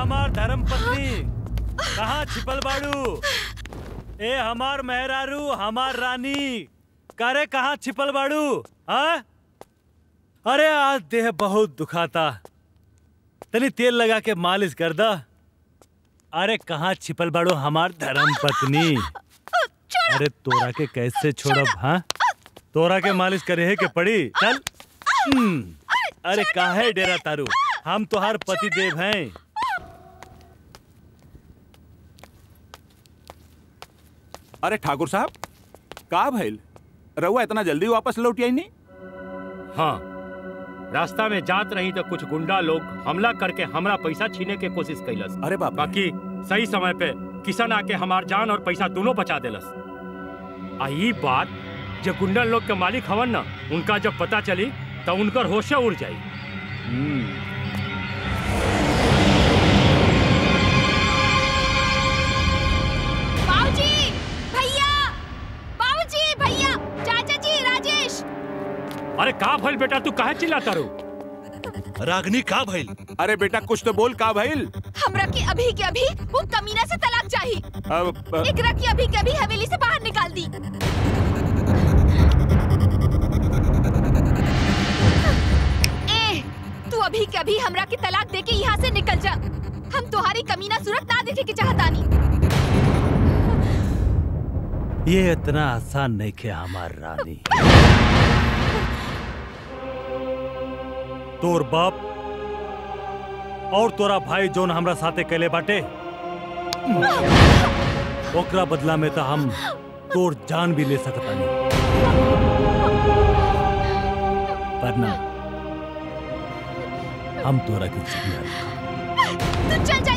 हमार धर्म पत्नी कहाँ छिपल बाड़ू ए हमार मेहरारू हमार रानी करे कहाँ छिपल बाड़ू हाँ अरे आज देह बहुत दुखाता तनी तेल लगा के मालिश कर दा अरे कहाँ छिपल बाड़ू हमार धर्म पत्नी अरे तोरा के कैसे छोड़ब हाँ तोरा के मालिश करे है के पड़ी चल हम्म, अरे काहे डेरा तारू हम तोहार पति देव हैं अरे ठाकुर साहब का भइल रउआ इतना जल्दी वापस लौट आई नहीं हाँ रास्ता में जात रही तो कुछ गुंडा लोग हमला करके हमरा पैसा छीने के कोशिश कैलस अरे बाप रे। बाकी सही समय पे किशन आके हमार जान और पैसा दोनों बचा देलस आ ई बात जो गुंडा लोग के मालिक हवन ना उनका जब पता चली तो उनकर होशे उड़ जाई बाबूजी भैया बाबूजी भैया चाचा जी राजेश अरे का भइल बेटा तू काहे चिल्लाता रो रागनी का भइल अरे बेटा कुछ तो बोल का भइल हमरा के अभी के अभी वो कमीना से तलाक चाहिए अब अ, एकरा की अभी के अभी हवेली से बाहर निकाल दी ए तू अभी के अभी हमरा के तलाक दे के यहाँ से निकल जा हम तुम्हारी कमीना सूरत ना देखे के चाहतानी ये इतना आसान नहीं खे हमार रानी तोर बाप और तोरा भाई जोन हमरा साथे कैले बाटे ओकरा बदला में तो हम तोर जान भी ले सकता नहीं पर ना हम तोरा के जिंदा तू चल जा